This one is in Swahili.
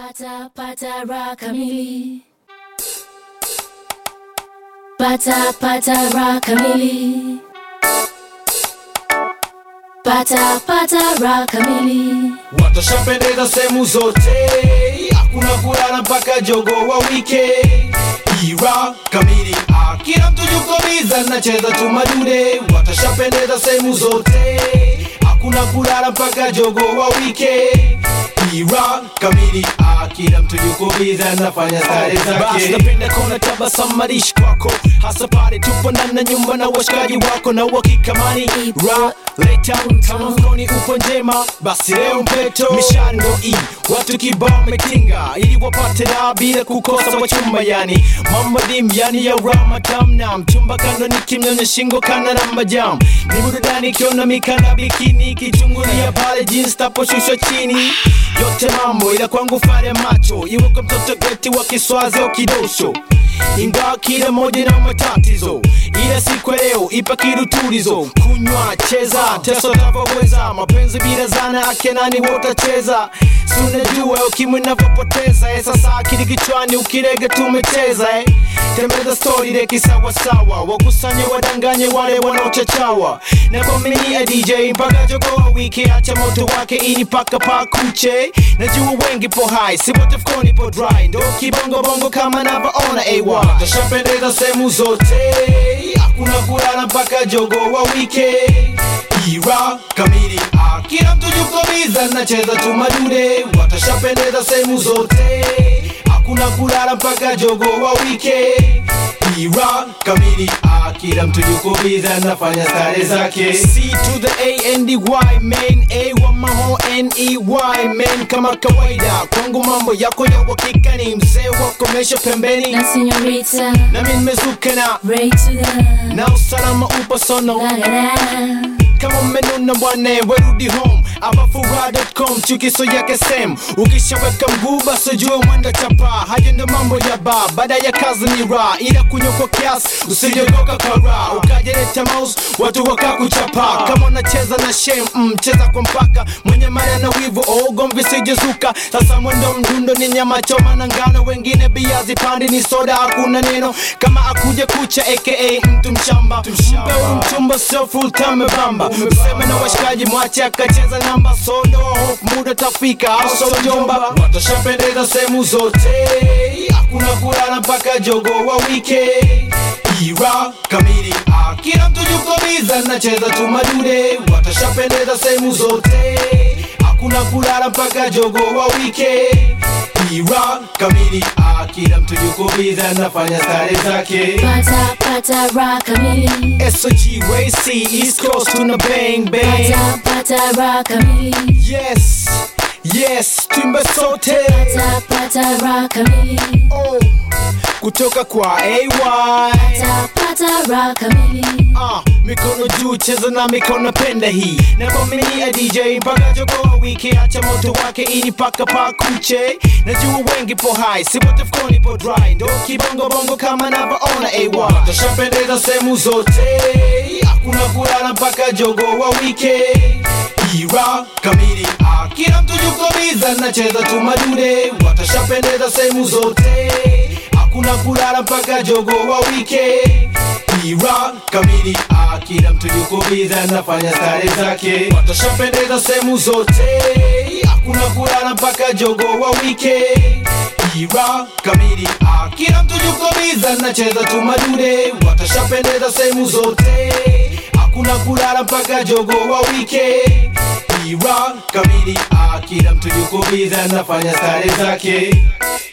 Pata pata raha kamili. Pata pata raha kamili. Pata pata raha kamili. watashapendeza sehemu zote, hakuna kulala mpaka jogo wa wike. Ira kamili, ah, kila mtu yuko biza, nacheza tu madude. Watashapendeza sehemu zote, hakuna kulala mpaka jogo wa wike. Ira kamili, ah, kila mtu yuko biza, nafanya stare Basi zake. napenda kuona tabasamu marishi kwako hasa pale tupo ndani ya nyumba na washikaji wako na uhakika mani ra leta kama mkoni upo njema basi leo mpeto mishando i watu kibao metinga ili wapate raha bila kukosa wachumba yani mambo dim yani ya ramatam na mchumba kando ni kimnyonya shingo kana na majam ni burudani ikiona mikanda bikini kichungulia pale jeans taposhushwa chini yote mambo ila kwangu fare macho iwe kwa mtoto geti wa kiswazi au kidosho ingawa kila moja na matatizo ila siku ya leo ipa kirutulizo kunywa cheza teso tavyoweza mapenzi bila zana akenani wotacheza si unajua ukimwi navyopoteza eh, sasa akili kichwani ukirege tumecheza eh. tembeza stori reki sawasawa wakusanye wadanganye wale wanaochachawa na kwaminia dj mpaka jogoa wiki acha moto wake ini paka pakuche najua wengi po hai si wote fkoni po dry ndo kibongobongo kama navyoona ay watashapendeza sehemu zote, hakuna kulala mpaka jogo wa wike. Ira kamili, ah, kila mtu yuko biza, nacheza tu madude. Watashapendeza sehemu zote, hakuna kulala mpaka jogo wa wike. Ira kamili, ah, kila mtu yuko biza, nafanya stare zake. C to the A N D Y man A wa maho N E Y man kama kawaida kwangu mambo yako ya uhakika ni mzee wa komesha pembeni Na señorita. nami nimezuka na Ray to the. na usalama upo sono La la la. kama mmenuna bwana werudi home abafura.com chukiso yake sem ukishaweka mguu basi ujue mwenda chapa haja ndo mambo ya ba baada ya kazi ni ra ila kunywa kwa kiasi usijogoka kwa ra ukajeleta mouse watu wakakuchapa kama unacheza na shem mm, cheza kwa mpaka mwenye mara na wivu ogomvi sijezuka sasa mwendo mdundo ni nyama choma na ngano wengine biazi pandi ni soda hakuna neno kama akuje kucha aka mtu mshamba mpe huyu mchumba sio full time bamba useme na washikaji mwache akacheza namba sodo hofu muda tafika au so jomba watashapendeza sehemu zote, hakuna kulala mpaka jogo wa wike. Ira kamili, ah, kila mtu yuko biza, nacheza tu madude. Watashapendeza sehemu zote, hakuna kulala mpaka jogo wa wike. Ira kamili, ah, kila mtu yuko biza, nafanya stare zake. Pata pata raha kamili. SOG Racy East Coast tuna bang bang Pata pata raha kamili. Yes Yes Timba sote Pata pata raha kamili. oh. Kutoka kwa AY Pata pata raha kamili. Ah, mikono juu cheza na mikono penda hii na kwaminia DJ mpaka jogoa wiki acha moto wake ini paka pakuche najua wengi po hai si wote fkoni po dry ndo kibongo bongo kama navyoona AY watashapendeza sehemu zote, hakuna kulala mpaka jogo wa wike. Ira kamili, ah, kila mtu yuko biza, nacheza tu madude. Watashapendeza sehemu zote, hakuna kulala mpaka jogo wa wike. Ira kamili, ah, kila mtu yuko biza, nafanya stare zake. Watashapendeza sehemu zote, hakuna kulala mpaka jogo wa wike. Ira kamili, ah, kila mtu yuko biza, nacheza tu madude. Watashapendeza sehemu zote, hakuna kulala mpaka jogo wa wike. Ira kamili, ah, kila mtu yuko biza, nafanya stare zake.